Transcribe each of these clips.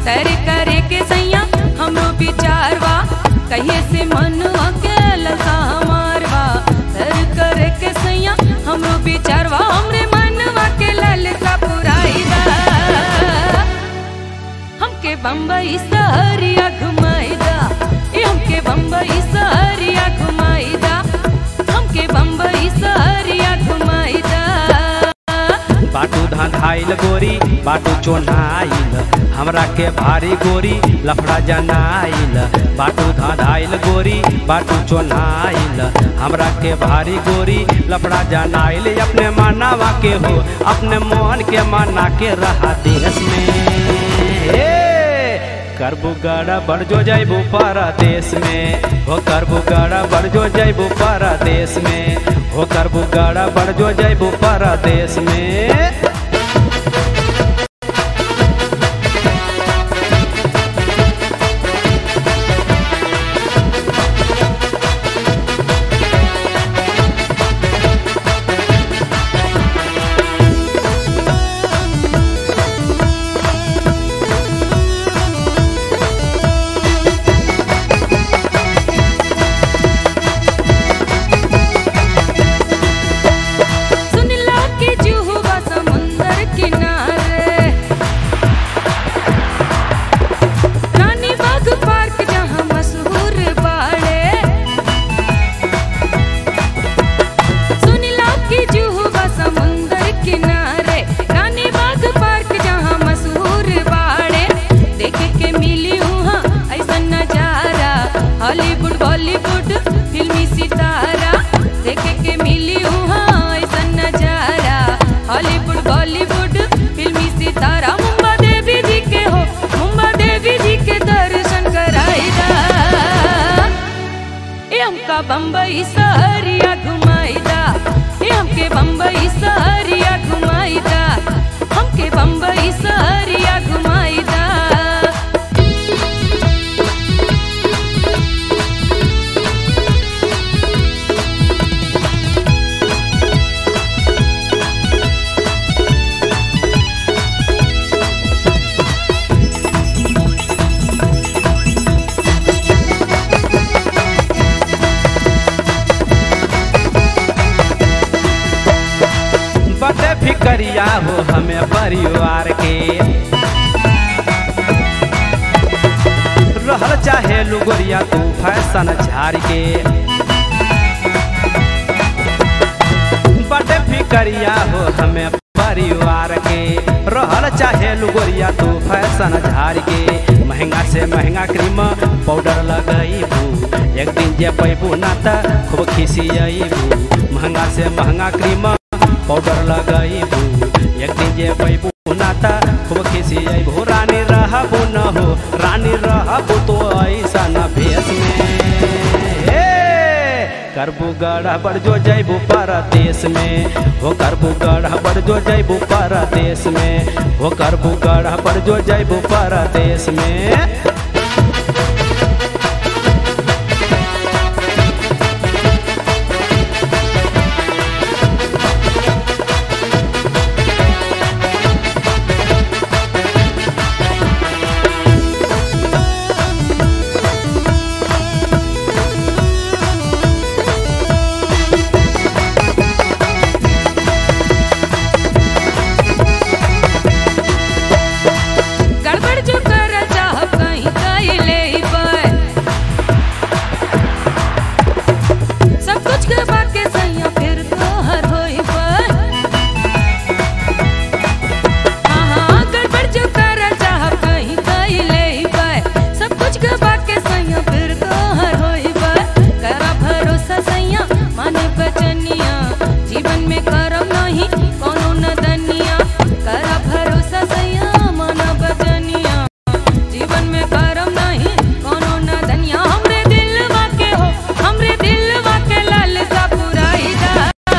तर करे के सैया हमरो विचारवा कहिए से मनवा के लगा मारवा तर करे के सैया हमरो विचारवा हमरे मनवा के ललसा पुराईदा हमके बम्बई सहरिया घुमाईदा ए हमके बम्बई सहरिया घुमाईदा हमके बम्बई सहरिया घुमाईदा बाटू धांधाइल गोरी बाटू चोन्हाइल हमरा के भारी गोरी लफड़ा जनाइल बाटू धांधाइल गोरी बाटू चोन्हाइल हमरा के भारी गोरी लफड़ा जनाइल अपने मानवा के हो अपने मन के माना के रहा देश में हे! करबू गड़ा बढ़ जो जैबू परदेश में हो करबू गड़ा बढ़ जो जैबू परदेश में हो करबू गड़ा बढ़ जो जैबू परदेश में सुनला के जुहुआ समुंदर किनारे रानी बाग पार्क जहाँ मशहूर बाड़े सुनला के जुहुआ समुंदर किनारे रानी बाग पार्क जहाँ मशहूर बाड़े देखे के मिली वहाँ ऐसा नजारा हॉलीवुड बॉलीवुड फिल्मी सितारा देखे के मिली वहाँ ऐसा नजारा हॉलीवुड बॉलीवुड फिल्मी सितारा मुंबा देवी जी के हो मुंबा देवी जी के दर्शन कराईदा ए हमका बम्बई सहरिया घुमाईदा ए हमके बम्बई सहरिया घुमाईदा हमके बम्बई सहरिया घुमाईदा बड़े फिकरिया हो हमें परिवार के रहल चाहे लुगोरिया तू फैशन झाड़ के बड़े फिकरिया हो हमें परिवार के रहल चाहे लुगोरिया तू फैशन झाड़ के महंगा से महंगा क्रीम पाउडर लगैबू एक दिन जे पैबू ना त खूब खिसियबू महंगा से महंगा क्रीम पाउडर लगैबू एक दिन जे पैबू ना त खूब खिसियबू रानी रहबू न हो रानी रहबू तो ऐसा न भेष में हे! करबू गढ़ बढ़ जो जैबू परदेश में हो करबू गढ़ बढ़ जो जैबू परदेश में हो करबू गढ़ बढ़ जो जैबू परदेश में गड़बड़ जो कर चाह कहीं कहीं ले पर सब कुछ के बाके सैया फिर तो हर होई पर हाँ हाँ गड़बड़ जो कर चाह कहीं कहीं ले पर सब कुछ के बाके सैया फिर तो हर होई पर करा भरोसा सैया माने बचनिया जीवन में करम नहीं कोनो नदनिया करा भरोसा सैया माना बचनिया जीवन में करम नहीं कोनो न धनिया हमरे दिलवा के हो हमरे दिलवा के लालसा पुराईदा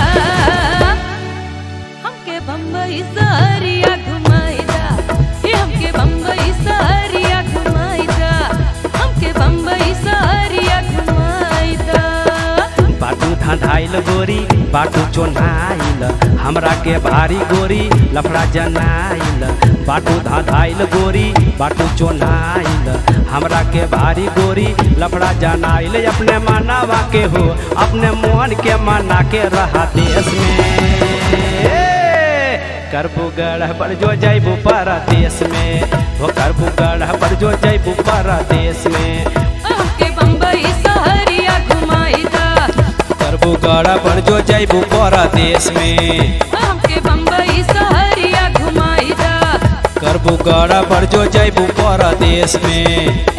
हमके बम्बई सहरिया घुमाईदा ये हमके बम्बई सहरिया घुमाईदा हमके बम्बई सहरिया घुमाईदा बाटू धांधाइल गोरी बाटू चोन्हाइल हमरा के भारी गोरी लफड़ा जनाइल बाटू धाधाइल गोरी बाटू चोनाइल हमरा के भारी गोरी लफड़ा जनाइल अपने मानावा के हो अपने मोहन के माना के रहा देश में करबू गढ़ जो जैबू परदेश में हो करबू गढ़ जो जैबू परदेश में हमके बम्बई सहरिया घुमाई दा करबू गढ़ जो जैबू परदेश में हमके बम्बई सहरिया घुमाई दा करबू गढ़ जो जैबू परदेश में